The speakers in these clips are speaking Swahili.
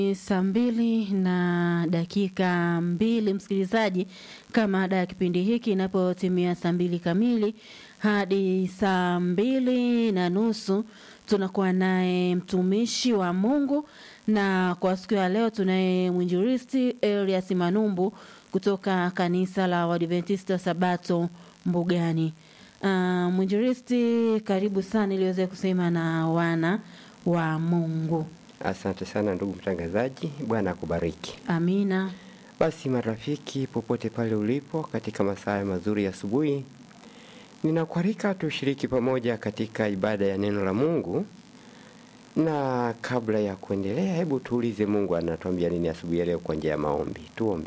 Saa mbili na dakika mbili, msikilizaji, kama ada ya kipindi hiki inapotimia saa mbili kamili hadi saa mbili na nusu tunakuwa naye mtumishi wa Mungu, na kwa siku ya leo tunaye mwinjilisti Elias Manumbu kutoka kanisa la Waadventista Sabato Mbugani. Uh, mwinjilisti, karibu sana ili uweze kusema na wana wa Mungu. Asante sana ndugu mtangazaji, Bwana akubariki. Amina. Basi marafiki, popote pale ulipo, katika masaa mazuri ya asubuhi, ninakualika tushiriki pamoja katika ibada ya neno la Mungu. Na kabla ya kuendelea, hebu tuulize Mungu anatuambia nini asubuhi ya leo kwa njia ya maombi. Tuombe.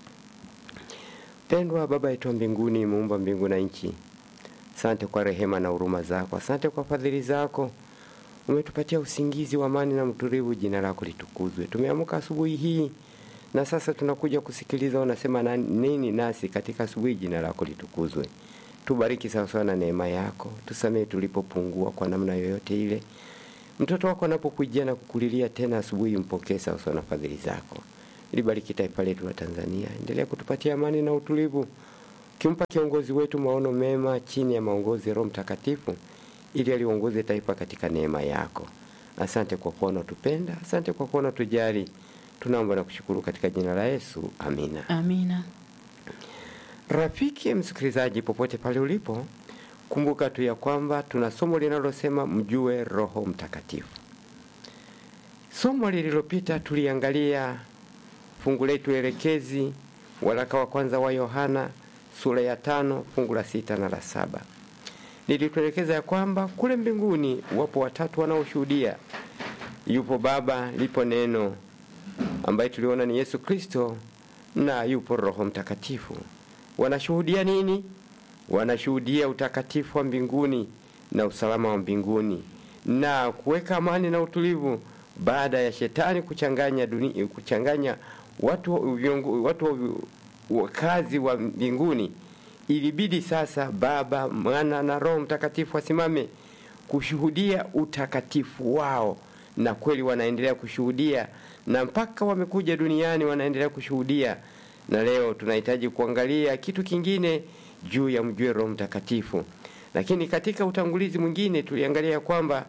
Pendwa Baba yetu wa mbinguni, muumba mbingu na nchi, asante kwa rehema na huruma zako, asante kwa fadhili zako umetupatia usingizi wa amani na mtulivu. Jina lako litukuzwe. Tumeamka asubuhi hii na sasa tunakuja kusikiliza unasema na nini nasi katika asubuhi. Jina lako litukuzwe. Tubariki sawasawa na neema yako, tusamehe tulipopungua kwa namna yoyote ile. Mtoto wako anapokujia na kukulilia tena asubuhi, mpokee sawasawa na fadhili zako. Libariki taifa letu la Tanzania, endelea kutupatia amani na utulivu, kimpa kiongozi wetu maono mema chini ya maongozi ya Roho Mtakatifu ili aliongoze taifa katika neema yako. Asante kwa kuwa unatupenda, asante kwa kuwa unatujali. Tunaomba na kushukuru katika jina la Yesu, amina. Amina. Rafiki msikilizaji, popote pale ulipo, kumbuka tu ya kwamba tuna somo linalosema mjue Roho Mtakatifu. Somo lililopita tuliangalia fungu letu elekezi, waraka wa kwanza wa Yohana sura ya tano fungu la sita na la saba nilituelekeza ya kwamba kule mbinguni wapo watatu wanaoshuhudia. Yupo Baba, lipo Neno ambaye tuliona ni Yesu Kristo, na yupo Roho Mtakatifu. Wanashuhudia nini? Wanashuhudia utakatifu wa mbinguni na usalama wa mbinguni na kuweka amani na utulivu baada ya shetani kuchanganya dunia, kuchanganya watu viongo, watu wakazi wa mbinguni Ilibidi sasa Baba, Mwana na Roho Mtakatifu wasimame kushuhudia utakatifu wao, na kweli wanaendelea kushuhudia, na mpaka wamekuja duniani wanaendelea kushuhudia. Na leo tunahitaji kuangalia kitu kingine juu ya mjue Roho Mtakatifu. Lakini katika utangulizi mwingine tuliangalia kwamba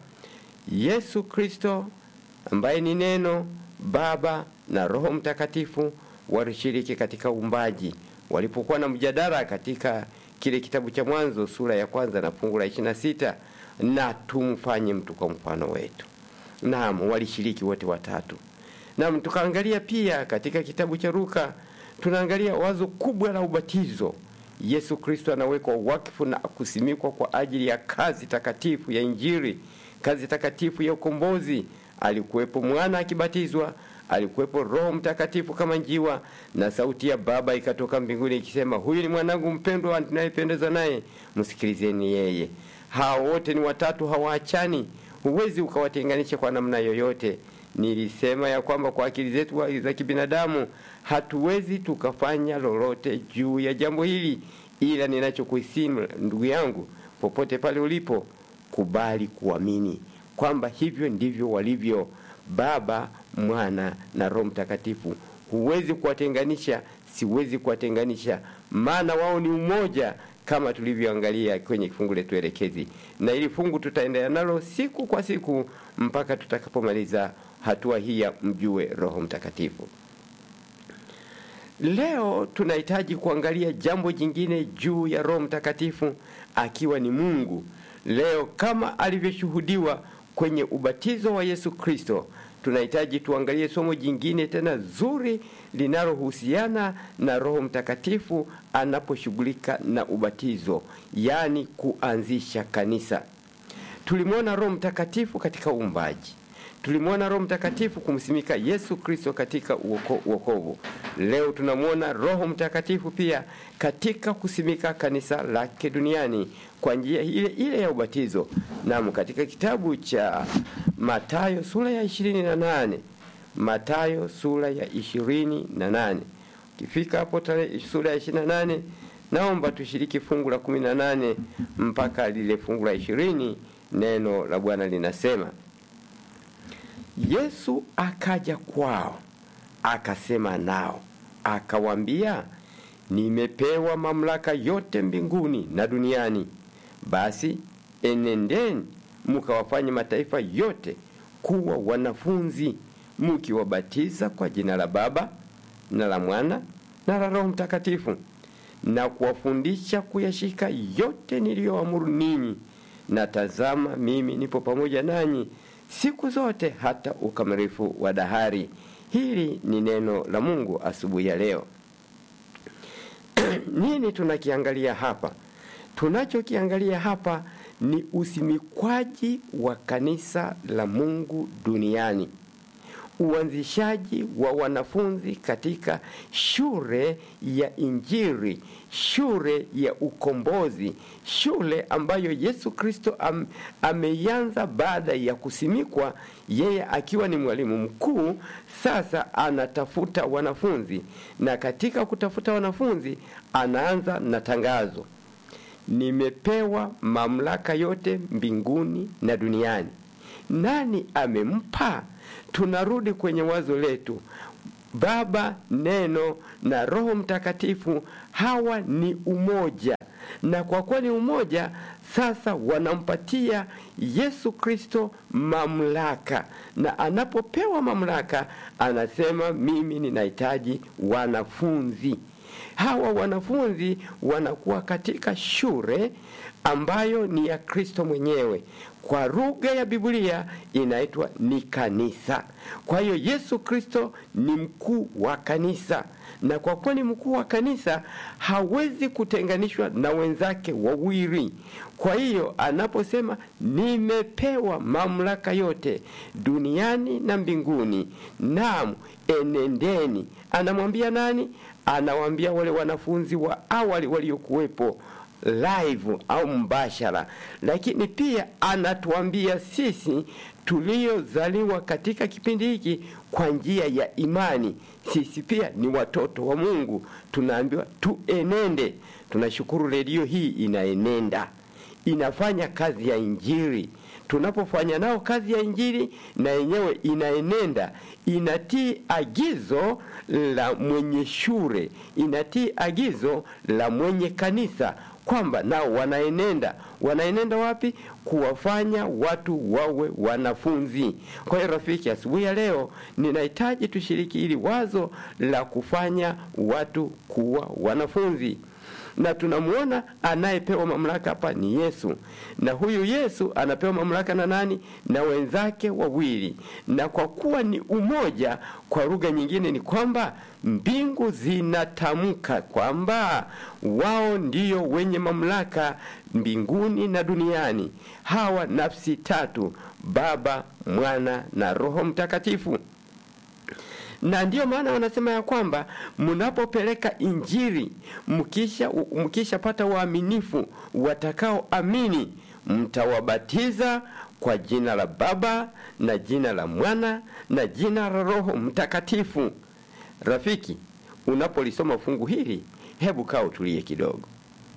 Yesu Kristo ambaye ni Neno, Baba na Roho Mtakatifu walishiriki katika uumbaji walipokuwa na mjadala katika kile kitabu cha Mwanzo sura ya kwanza na fungu la ishirini na sita na tumfanye mtu kwa mfano wetu. Naam, walishiriki wote watatu. Naam, tukaangalia pia katika kitabu cha Luka, tunaangalia wazo kubwa la ubatizo. Yesu Kristo anawekwa wakfu na kusimikwa kwa ajili ya kazi takatifu ya Injili, kazi takatifu ya ukombozi. Alikuwepo mwana akibatizwa alikuwepo Roho Mtakatifu kama njiwa, na sauti ya Baba ikatoka mbinguni ikisema, huyu ni mwanangu mpendwa ninayependezwa naye, msikilizeni yeye. Hao wote ni watatu, hawaachani, huwezi ukawatenganisha kwa namna yoyote. Nilisema ya kwamba kwa akili zetu za kibinadamu hatuwezi tukafanya lolote juu ya jambo hili, ila ninachokuisimu ndugu yangu, popote pale ulipo, kubali kuamini kwamba hivyo ndivyo walivyo Baba, Mwana na Roho Mtakatifu. Huwezi kuwatenganisha, siwezi kuwatenganisha, maana wao ni umoja, kama tulivyoangalia kwenye fungu letu elekezi, na ili fungu tutaendelea nalo siku kwa siku mpaka tutakapomaliza hatua hii ya mjue Roho Mtakatifu. Leo tunahitaji kuangalia jambo jingine juu ya Roho Mtakatifu akiwa ni Mungu. Leo kama alivyoshuhudiwa kwenye ubatizo wa Yesu Kristo, tunahitaji tuangalie somo jingine tena zuri linalohusiana na Roho Mtakatifu anaposhughulika na ubatizo, yaani kuanzisha kanisa. Tulimwona Roho Mtakatifu katika uumbaji, tulimwona Roho Mtakatifu kumsimika Yesu Kristo katika uokovu. Leo tunamwona Roho Mtakatifu pia katika kusimika kanisa lake duniani kwa njia ile ile ya ubatizo. Naam, katika kitabu cha Mathayo sura ya ishirini na nane Mathayo sura ya ishirini na nane Ukifika hapo tarehe sura ya ishirini na nane naomba tushiriki fungu la kumi na nane mpaka lile fungu la ishirini. Neno la Bwana linasema Yesu akaja kwao, akasema nao, akawaambia, nimepewa mamlaka yote mbinguni na duniani. Basi enendeni mkawafanye mataifa yote kuwa wanafunzi, mkiwabatiza kwa jina la Baba na la Mwana na la Roho Mtakatifu, na kuwafundisha kuyashika yote niliyoamuru ninyi, na tazama, mimi nipo pamoja nanyi siku zote hata ukamilifu wa dahari. Hili ni neno la Mungu asubuhi ya leo. Nini tunakiangalia hapa? Tunachokiangalia hapa ni usimikwaji wa kanisa la Mungu duniani, uanzishaji wa wanafunzi katika shule ya Injili, shule ya ukombozi, shule ambayo Yesu Kristo am, ameianza baada ya kusimikwa, yeye akiwa ni mwalimu mkuu. Sasa anatafuta wanafunzi, na katika kutafuta wanafunzi anaanza na tangazo Nimepewa mamlaka yote mbinguni na duniani. Nani amempa? Tunarudi kwenye wazo letu, Baba, Neno na Roho Mtakatifu. Hawa ni umoja, na kwa kuwa ni umoja, sasa wanampatia Yesu Kristo mamlaka, na anapopewa mamlaka anasema, mimi ninahitaji wanafunzi hawa wanafunzi wanakuwa katika shule ambayo ni ya Kristo mwenyewe. Kwa lugha ya Biblia inaitwa ni kanisa. Kwa hiyo Yesu Kristo ni mkuu wa kanisa, na kwa kuwa ni mkuu wa kanisa hawezi kutenganishwa na wenzake wawili. Kwa hiyo anaposema nimepewa mamlaka yote duniani na mbinguni, naam, enendeni, anamwambia nani? Anawaambia wale wanafunzi wa awali waliokuwepo live au mbashara, lakini pia anatuambia sisi tuliozaliwa katika kipindi hiki kwa njia ya imani, sisi pia ni watoto wa Mungu, tunaambiwa tuenende. Tunashukuru redio hii inaenenda, inafanya kazi ya Injili. Tunapofanya nao kazi ya Injili, na yenyewe inaenenda, inatii agizo la mwenye shule, inatii agizo la mwenye kanisa kwamba nao wanaenenda. Wanaenenda wapi? Kuwafanya watu wawe wanafunzi. Kwa hiyo rafiki, asubuhi ya leo ninahitaji tushiriki ili wazo la kufanya watu kuwa wanafunzi na tunamwona anayepewa mamlaka hapa ni Yesu, na huyu Yesu anapewa mamlaka na nani? Na wenzake wawili. Na kwa kuwa ni umoja, kwa lugha nyingine ni kwamba mbingu zinatamka kwamba wao ndio wenye mamlaka mbinguni na duniani. Hawa nafsi tatu, Baba, Mwana na Roho Mtakatifu na ndiyo maana wanasema ya kwamba mnapopeleka Injili, mkisha mkishapata waaminifu watakaoamini, mtawabatiza kwa jina la Baba na jina la Mwana na jina la Roho Mtakatifu. Rafiki, unapolisoma fungu hili, hebu kaa utulie kidogo.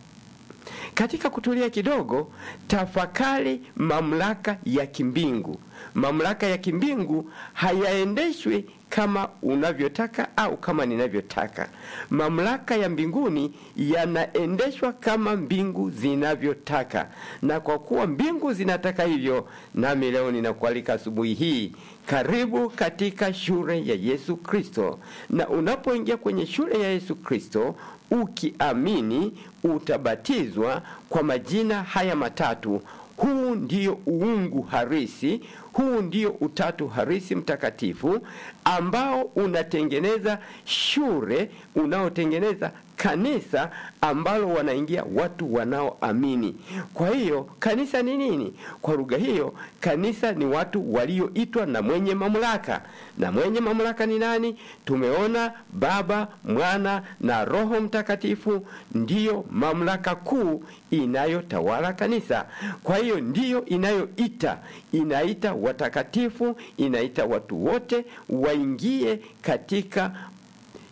Katika kutulia kidogo, tafakari mamlaka ya kimbingu. Mamlaka ya kimbingu hayaendeshwi kama unavyotaka au kama ninavyotaka. Mamlaka ya mbinguni yanaendeshwa kama mbingu zinavyotaka, na kwa kuwa mbingu zinataka hivyo, nami leo ninakualika asubuhi hii, karibu katika shule ya Yesu Kristo. Na unapoingia kwenye shule ya Yesu Kristo, ukiamini, utabatizwa kwa majina haya matatu. Huu ndio uungu harisi, huu ndio utatu harisi mtakatifu ambao unatengeneza shule, unaotengeneza kanisa ambalo wanaingia watu wanaoamini. Kwa hiyo kanisa ni nini? Kwa lugha hiyo, kanisa ni watu walioitwa na mwenye mamlaka. Na mwenye mamlaka ni nani? Tumeona Baba, Mwana na Roho Mtakatifu ndiyo mamlaka kuu inayotawala kanisa. Kwa hiyo ndiyo inayoita, inaita watakatifu, inaita watu wote waingie katika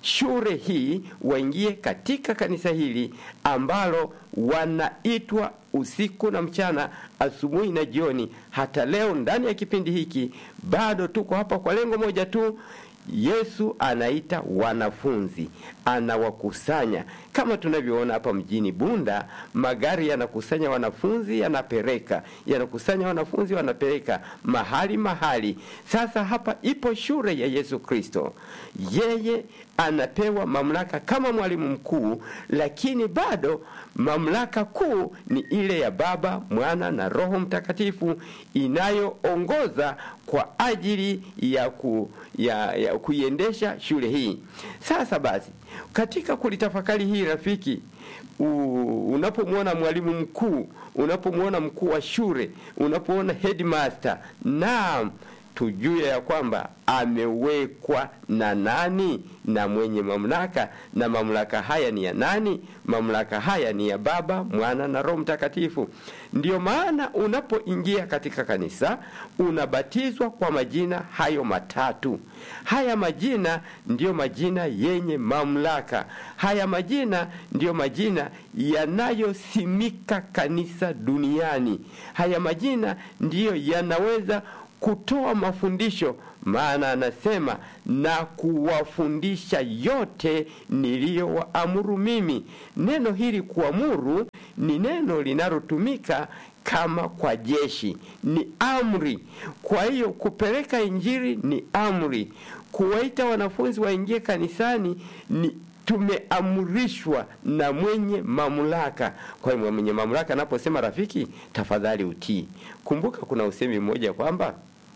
shule hii, waingie katika kanisa hili ambalo wanaitwa usiku na mchana, asubuhi na jioni. Hata leo ndani ya kipindi hiki bado tuko hapa kwa lengo moja tu. Yesu anaita wanafunzi, anawakusanya kama tunavyoona hapa mjini Bunda, magari yanakusanya wanafunzi, yanapeleka, yanakusanya wanafunzi, wanapeleka mahali mahali. Sasa hapa ipo shule ya Yesu Kristo, yeye anapewa mamlaka kama mwalimu mkuu, lakini bado mamlaka kuu ni ile ya Baba, Mwana na Roho Mtakatifu inayoongoza kwa ajili ya, ku, ya, ya kuiendesha shule hii. Sasa basi, katika kulitafakari hii rafiki, unapomwona mwalimu mkuu, unapomwona mkuu wa shule, unapoona headmaster, naam tujue ya kwamba amewekwa na nani na mwenye mamlaka. Na mamlaka haya ni ya nani? Mamlaka haya ni ya Baba, Mwana na Roho Mtakatifu. Ndiyo maana unapoingia katika kanisa unabatizwa kwa majina hayo matatu. Haya majina ndiyo majina yenye mamlaka. Haya majina ndiyo majina yanayosimika kanisa duniani. Haya majina ndiyo yanaweza kutoa mafundisho, maana anasema na kuwafundisha yote niliyowaamuru mimi. Neno hili kuamuru ni neno linalotumika kama kwa jeshi, ni amri. Kwa hiyo kupeleka injili ni amri, kuwaita wanafunzi waingie kanisani ni tumeamrishwa na mwenye mamlaka. Kwa hiyo mwenye mamlaka anaposema rafiki, tafadhali utii. Kumbuka kuna usemi mmoja kwamba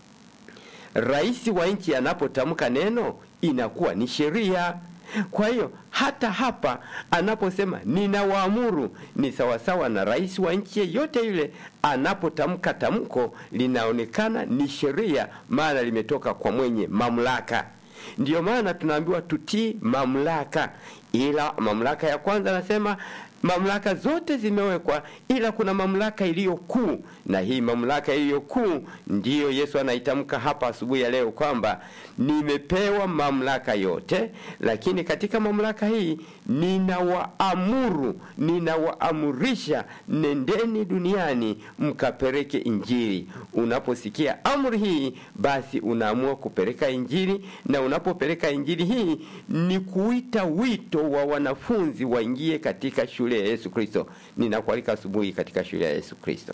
rais wa nchi anapotamka neno inakuwa ni sheria. Kwa hiyo hata hapa anaposema ninawaamuru, ni sawasawa na rais wa nchi yeyote yule anapotamka tamko, linaonekana ni sheria, maana limetoka kwa mwenye mamlaka. Ndiyo maana tunaambiwa tutii mamlaka, ila mamlaka ya kwanza anasema mamlaka zote zimewekwa, ila kuna mamlaka iliyo kuu, na hii mamlaka iliyo kuu ndiyo Yesu anaitamka hapa asubuhi ya leo kwamba nimepewa mamlaka yote, lakini katika mamlaka hii ninawaamuru, ninawaamurisha, nendeni duniani mkapeleke Injili. Unaposikia amri hii, basi unaamua kupeleka Injili, na unapopeleka Injili hii ni kuita wito wa wanafunzi waingie katika shule ya Yesu Kristo. Ninakualika asubuhi katika shule ya Yesu Kristo.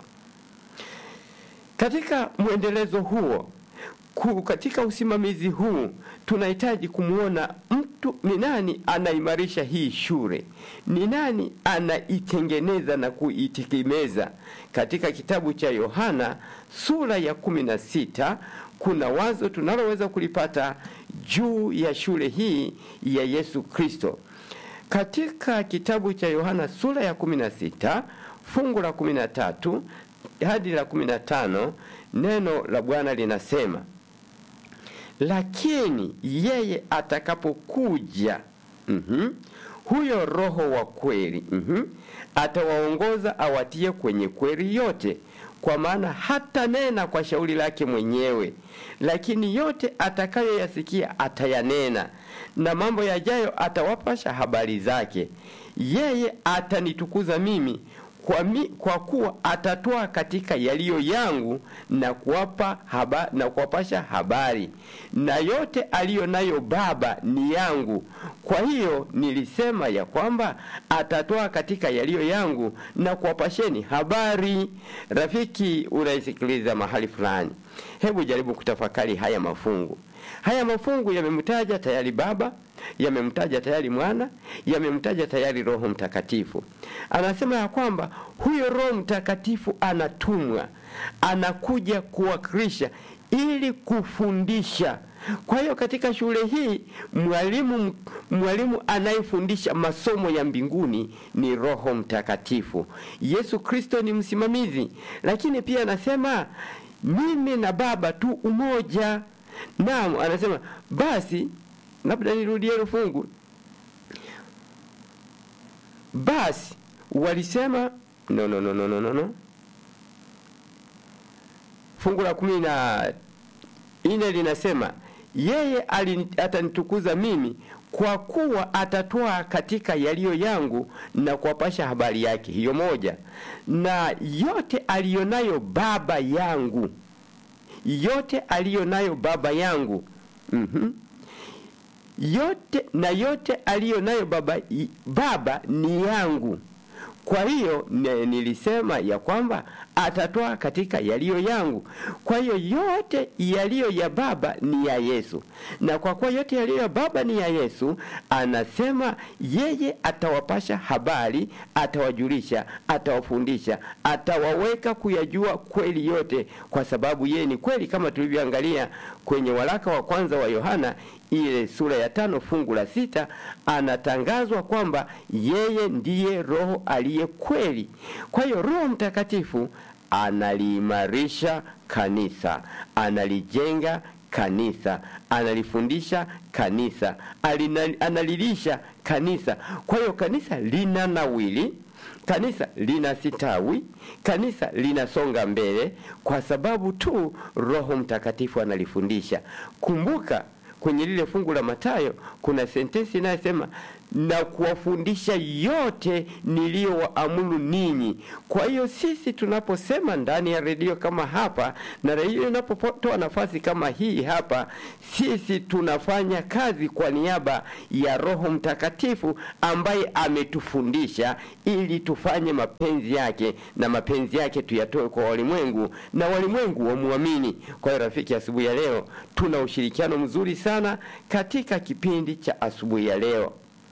Katika mwendelezo huo ku, katika usimamizi huu tunahitaji kumwona mtu ni nani anaimarisha hii shule, ni nani anaitengeneza na kuitegemeza. Katika kitabu cha Yohana sura ya kumi na sita kuna wazo tunaloweza kulipata juu ya shule hii ya Yesu Kristo. Katika kitabu cha Yohana sura ya 16 fungu la 13 hadi la 15, neno la Bwana linasema, lakini yeye atakapokuja, mm -hmm, huyo Roho wa kweli, mm -hmm, atawaongoza awatie kwenye kweli yote, kwa maana hata nena kwa shauri lake mwenyewe, lakini yote atakayoyasikia atayanena, na mambo yajayo atawapasha habari zake. Yeye atanitukuza mimi kwa, mi, kwa kuwa atatoa katika yaliyo yangu na kuwapa haba, na kuwapasha habari, na yote aliyo nayo Baba ni yangu. Kwa hiyo nilisema ya kwamba atatoa katika yaliyo yangu na kuwapasheni habari. Rafiki unaisikiliza mahali fulani, hebu jaribu kutafakari haya mafungu. Haya mafungu yamemtaja tayari Baba, yamemtaja tayari Mwana, yamemtaja tayari Roho Mtakatifu. Anasema ya kwamba huyo Roho Mtakatifu anatumwa, anakuja kuwakilisha ili kufundisha. Kwa hiyo katika shule hii mwalimu mwalimu anayefundisha masomo ya mbinguni ni Roho Mtakatifu. Yesu Kristo ni msimamizi, lakini pia anasema mimi na Baba tu umoja. Naam, anasema basi, labda nirudie hilo fungu. Basi walisema no, no, no, no, no, no. Fungu la kumi na nne linasema yeye alini- atanitukuza mimi kwa kuwa atatoa katika yaliyo yangu na kuwapasha habari yake. Hiyo moja, na yote aliyonayo Baba yangu, yote aliyonayo Baba yangu mhm yote na yote aliyo nayo baba, i- baba ni yangu. Kwa hiyo ne- nilisema ya kwamba atatoa katika yaliyo yangu. Kwa hiyo yote yaliyo ya baba ni ya Yesu, na kwa kuwa yote yaliyo ya baba ni ya Yesu, anasema yeye atawapasha habari, atawajulisha, atawafundisha, atawaweka kuyajua kweli yote, kwa sababu yeye ni kweli, kama tulivyoangalia kwenye waraka wa kwanza wa Yohana ile sura ya tano fungu la sita anatangazwa kwamba yeye ndiye Roho aliye kweli. Kwa hiyo Roho Mtakatifu analiimarisha kanisa, analijenga kanisa, analifundisha kanisa, alina- analilisha kanisa. Kwa hiyo kanisa lina nawili kanisa linasitawi, kanisa linasonga mbele kwa sababu tu Roho Mtakatifu analifundisha. Kumbuka kwenye lile fungu la Mathayo kuna sentensi inayosema na kuwafundisha yote niliyowaamuru ninyi. Kwa hiyo sisi tunaposema ndani ya redio kama hapa na redio inapotoa nafasi kama hii hapa, sisi tunafanya kazi kwa niaba ya Roho Mtakatifu ambaye ametufundisha ili tufanye mapenzi yake, na mapenzi yake tuyatoe kwa walimwengu na walimwengu wamwamini. Kwa hiyo rafiki, asubuhi ya leo tuna ushirikiano mzuri sana katika kipindi cha asubuhi ya leo.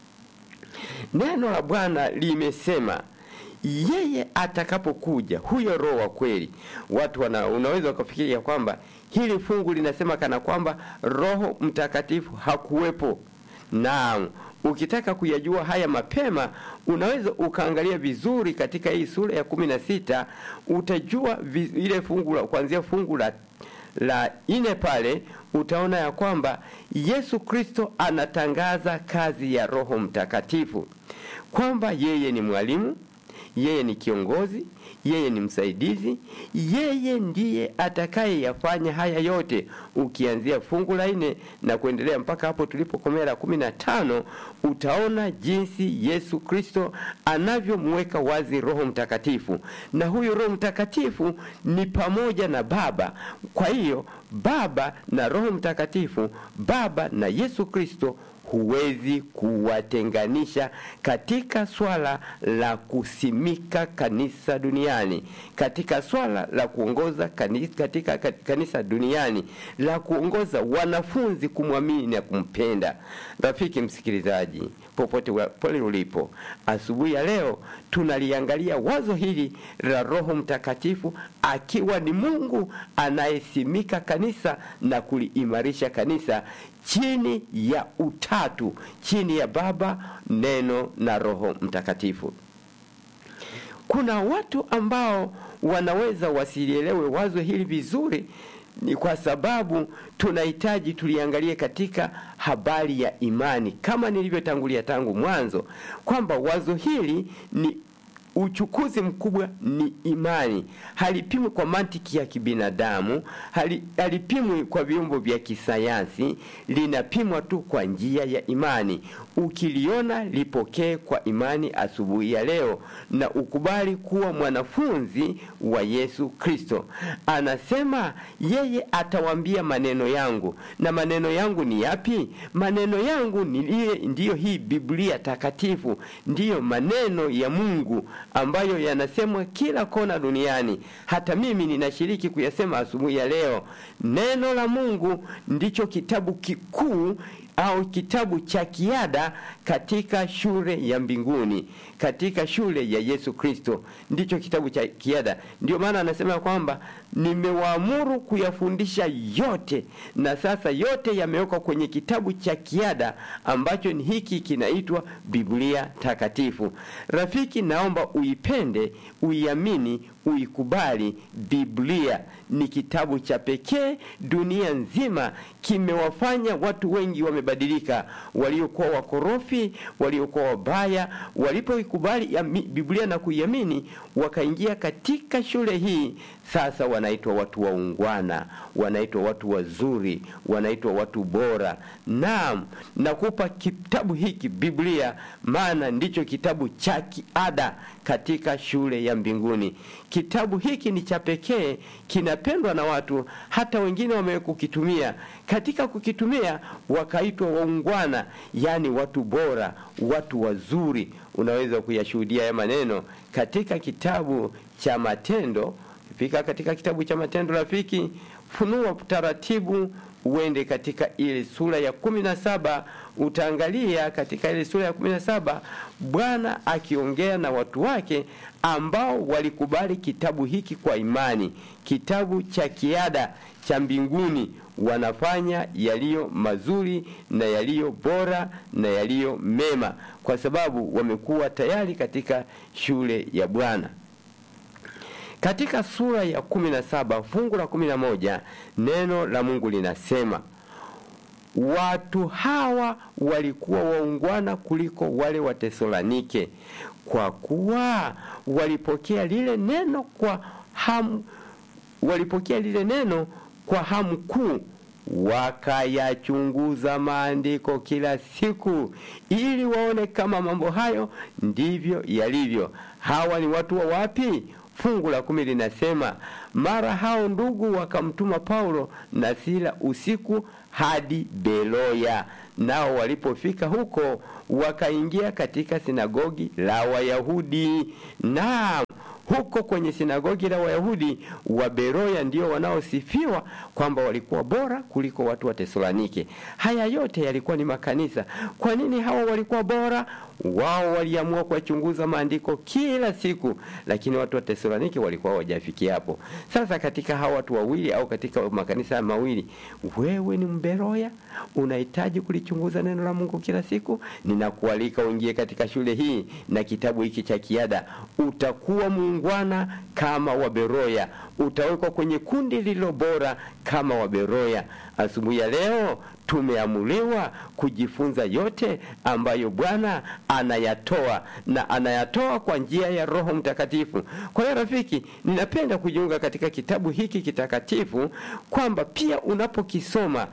Neno la Bwana limesema yeye atakapokuja, huyo Roho wa kweli. Watu wana, unaweza ukafikiria kwamba hili fungu linasema kana kwamba Roho Mtakatifu hakuwepo. Naam, ukitaka kuyajua haya mapema, unaweza ukaangalia vizuri katika hii sura ya kumi na sita utajua vi, ile fungu la kuanzia fungu la la ine pale utaona ya kwamba Yesu Kristo anatangaza kazi ya Roho Mtakatifu kwamba yeye ni mwalimu, yeye ni kiongozi, yeye ni msaidizi, yeye ndiye atakayeyafanya haya yote. Ukianzia fungu la nne na kuendelea mpaka hapo tulipokomea la kumi na tano utaona jinsi Yesu Kristo anavyomweka wazi Roho Mtakatifu, na huyu Roho Mtakatifu ni pamoja na Baba. Kwa hiyo Baba na Roho Mtakatifu, Baba na Yesu Kristo huwezi kuwatenganisha katika swala la kusimika kanisa duniani, katika swala la kuongoza kanisa, katika kanisa duniani, la kuongoza wanafunzi kumwamini na kumpenda. Rafiki msikilizaji, popote pale ulipo, asubuhi ya leo tunaliangalia wazo hili la Roho Mtakatifu akiwa ni Mungu anayesimika kanisa na kuliimarisha kanisa chini ya utatu, chini ya Baba, Neno na Roho Mtakatifu. Kuna watu ambao wanaweza wasilielewe wazo hili vizuri, ni kwa sababu tunahitaji tuliangalie katika habari ya imani, kama nilivyotangulia tangu mwanzo kwamba wazo hili ni uchukuzi mkubwa ni imani. Halipimwi kwa mantiki ya kibinadamu, hali, halipimwi kwa vyombo vya kisayansi, linapimwa tu kwa njia ya imani. Ukiliona lipokee kwa imani asubuhi ya leo, na ukubali kuwa mwanafunzi wa Yesu Kristo. Anasema yeye atawaambia maneno yangu, na maneno yangu ni yapi? Maneno yangu ni ile, ndiyo hii Biblia takatifu, ndiyo maneno ya Mungu ambayo yanasemwa kila kona duniani. Hata mimi ninashiriki kuyasema asubuhi ya leo. Neno la Mungu ndicho kitabu kikuu au kitabu cha kiada katika shule ya mbinguni, katika shule ya Yesu Kristo, ndicho kitabu cha kiada. Ndio maana anasema kwamba nimewaamuru kuyafundisha yote, na sasa yote yamewekwa kwenye kitabu cha kiada ambacho ni hiki kinaitwa Biblia Takatifu. Rafiki, naomba uipende, uiamini, uikubali. Biblia ni kitabu cha pekee dunia nzima, kimewafanya watu wengi wamebadilika, waliokuwa wakorofi, waliokuwa wabaya, walipoikubali Biblia na kuiamini, wakaingia katika shule hii, sasa wanaitwa watu waungwana, wanaitwa watu wazuri, wanaitwa watu bora. Naam, nakupa kitabu hiki Biblia, maana ndicho kitabu cha kiada katika shule ya mbinguni. Kitabu hiki ni cha pekee, kinapendwa na watu, hata wengine wamekukitumia. Katika kukitumia wakaitwa waungwana, yaani watu bora, watu wazuri. Unaweza kuyashuhudia haya maneno katika kitabu cha Matendo. Fika katika kitabu cha Matendo, rafiki, funua taratibu uende katika ile sura ya kumi na saba utaangalia katika ile sura ya kumi na saba Bwana akiongea na watu wake ambao walikubali kitabu hiki kwa imani, kitabu cha kiada cha mbinguni. Wanafanya yaliyo mazuri na yaliyo bora na yaliyo mema, kwa sababu wamekuwa tayari katika shule ya Bwana. Katika sura ya kumi na saba fungu la kumi na moja neno la Mungu linasema watu hawa walikuwa waungwana kuliko wale wa Tesalonike, kwa kuwa walipokea lile neno kwa hamu, walipokea lile neno kwa hamu kuu, wakayachunguza maandiko kila siku, ili waone kama mambo hayo ndivyo yalivyo. Hawa ni watu wa wapi? Fungu la kumi linasema mara hao ndugu wakamtuma Paulo na Sila usiku hadi Beroya. Nao walipofika huko, wakaingia katika sinagogi la Wayahudi. Naam, huko kwenye sinagogi la Wayahudi wa Beroya ndio wanaosifiwa kwamba walikuwa bora kuliko watu wa Tesalonike. Haya yote yalikuwa ni makanisa. Kwa nini hawa walikuwa bora? Wao waliamua kuwachunguza maandiko kila siku, lakini watu wa Tesalonike walikuwa hawajafikia hapo. Sasa katika hawa watu wawili au katika makanisa mawili, wewe ni Mberoya, unahitaji kulichunguza neno la Mungu kila siku. Ninakualika uingie katika shule hii na kitabu hiki cha kiada, utakuwa muungwana kama Waberoya, utawekwa kwenye kundi lililo bora kama Waberoya. Asubuhi ya leo tumeamuliwa kujifunza yote ambayo Bwana anayatoa na anayatoa kwa njia ya Roho Mtakatifu. Kwa hiyo rafiki, ninapenda kujiunga katika kitabu hiki kitakatifu kwamba pia unapokisoma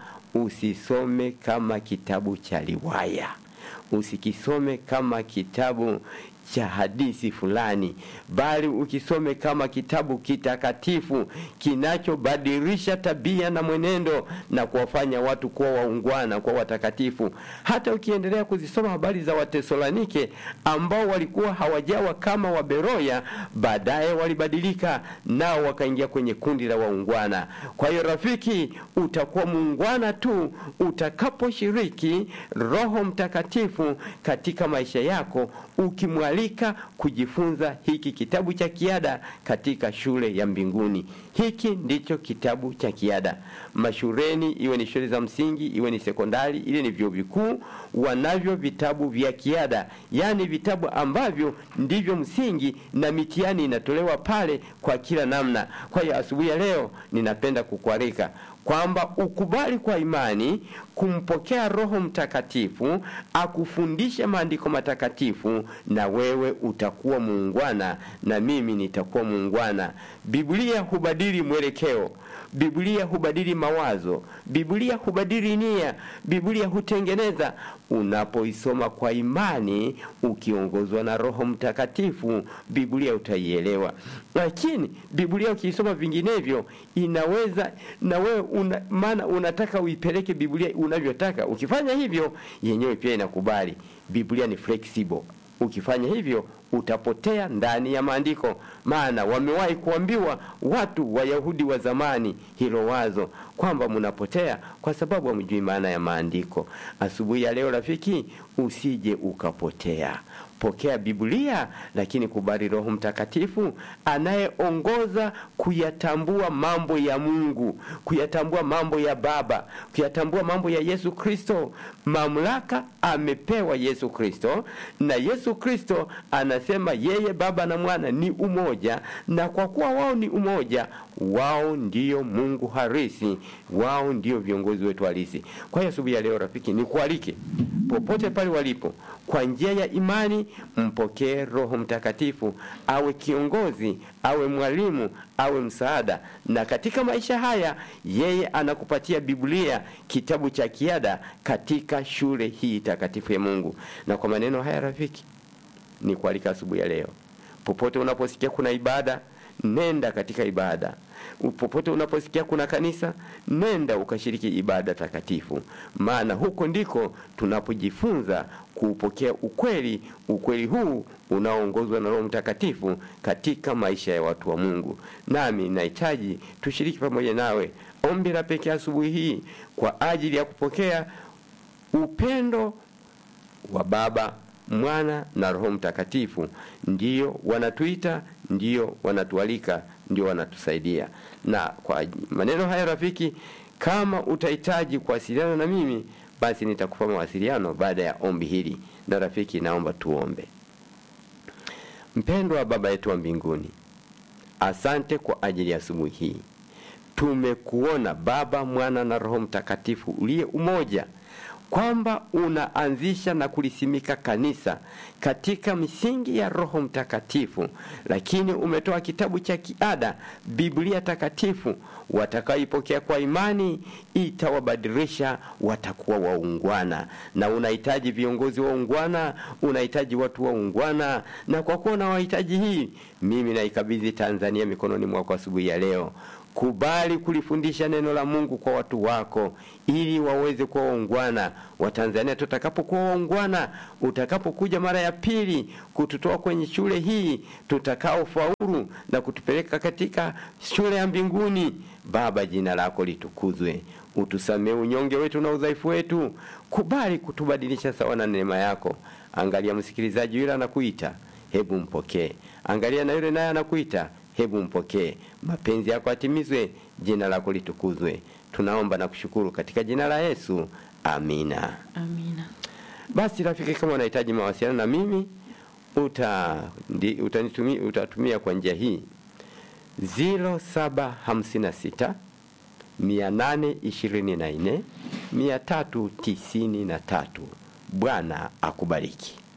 usisome kama kitabu cha riwaya, usikisome kama kitabu cha hadithi fulani, bali ukisome kama kitabu kitakatifu kinachobadilisha tabia na mwenendo na kuwafanya watu kuwa waungwana, kuwa watakatifu. Hata ukiendelea kuzisoma habari za Watesalonike ambao walikuwa hawajawa kama Waberoya, baadaye walibadilika nao wakaingia kwenye kundi la waungwana. Kwa hiyo rafiki, utakuwa muungwana tu utakaposhiriki Roho Mtakatifu katika maisha yako ukimwalika kujifunza hiki kitabu cha kiada katika shule ya mbinguni. Hiki ndicho kitabu cha kiada. Mashuleni, iwe ni shule za msingi, iwe ni sekondari, ile ni vyuo vikuu, wanavyo vitabu vya kiada, yaani vitabu ambavyo ndivyo msingi na mitihani inatolewa pale kwa kila namna. Kwa hiyo asubuhi ya leo ninapenda kukualika kwamba ukubali kwa imani kumpokea Roho Mtakatifu akufundishe maandiko matakatifu, na wewe utakuwa muungwana na mimi nitakuwa muungwana. Biblia hubadili mwelekeo, Biblia hubadili mawazo, Biblia hubadili nia, Biblia hutengeneza. Unapoisoma kwa imani ukiongozwa na Roho Mtakatifu, Biblia utaielewa. Lakini Biblia ukiisoma vinginevyo, inaweza na wewe una, maana unataka uipeleke Biblia unavyotaka. Ukifanya hivyo, yenyewe pia inakubali. Biblia ni flexible. Ukifanya hivyo utapotea ndani ya maandiko, maana wamewahi kuambiwa watu Wayahudi wa zamani hilo wazo kwamba mnapotea kwa sababu hamjui maana ya maandiko. Asubuhi ya leo, rafiki, usije ukapotea. Pokea Biblia, lakini kubali Roho Mtakatifu anayeongoza kuyatambua mambo ya Mungu, kuyatambua mambo ya Baba, kuyatambua mambo ya Yesu Kristo. Mamlaka amepewa Yesu Kristo, na Yesu Kristo ana anasema yeye Baba na Mwana ni umoja, na kwa kuwa wao ni umoja, wao ndio Mungu halisi, wao ndio viongozi wetu halisi. Kwa hiyo asubuhi ya leo, rafiki, nikualike popote pale walipo, kwa njia ya imani mpokee Roho Mtakatifu awe kiongozi, awe mwalimu, awe msaada, na katika maisha haya yeye anakupatia Biblia, kitabu cha kiada katika shule hii takatifu ya Mungu. Na kwa maneno haya rafiki, ni kualika asubuhi ya leo, popote unaposikia kuna ibada, nenda katika ibada. Popote unaposikia kuna kanisa, nenda ukashiriki ibada takatifu, maana huko ndiko tunapojifunza kuupokea ukweli, ukweli huu unaoongozwa na Roho Mtakatifu katika maisha ya watu wa Mungu. Nami nahitaji tushiriki pamoja nawe ombi la pekee asubuhi hii kwa ajili ya kupokea upendo wa Baba, Mwana na Roho Mtakatifu. Ndiyo wanatuita, ndiyo wanatualika, ndio wanatusaidia. Na kwa maneno haya rafiki, kama utahitaji kuwasiliana na mimi, basi nitakupa mawasiliano baada ya ombi hili. Na rafiki, naomba tuombe. Mpendwa Baba yetu wa mbinguni, asante kwa ajili ya asubuhi hii. Tumekuona Baba, Mwana na Roho Mtakatifu uliye umoja kwamba unaanzisha na kulisimika kanisa katika misingi ya Roho Mtakatifu, lakini umetoa kitabu cha kiada, Biblia takatifu. Watakaoipokea kwa imani itawabadilisha, watakuwa waungwana. Na unahitaji viongozi waungwana, unahitaji watu waungwana, na kwa kuwa unawahitaji hii, mimi naikabidhi Tanzania mikononi mwako asubuhi ya leo. Kubali kulifundisha neno la Mungu kwa watu wako ili waweze kuwa waungwana. Watanzania tutakapokuwa waungwana, utakapokuja mara ya pili kututoa kwenye shule hii, tutakao faulu na kutupeleka katika shule ya mbinguni, Baba, jina lako litukuzwe. Utusamee unyonge wetu na udhaifu wetu. Kubali kutubadilisha sawa na neema yako. Angalia msikilizaji yule anakuita, hebu mpokee. Angalia na yule naye anakuita hebu mpokee. Mapenzi yako atimizwe, jina lako litukuzwe. Tunaomba na kushukuru katika jina la Yesu, amina. Amina. Basi rafiki, kama unahitaji mawasiliano na mimi uta, ndi, utanitumia, utatumia kwa njia hii 0756 824 393. Bwana akubariki.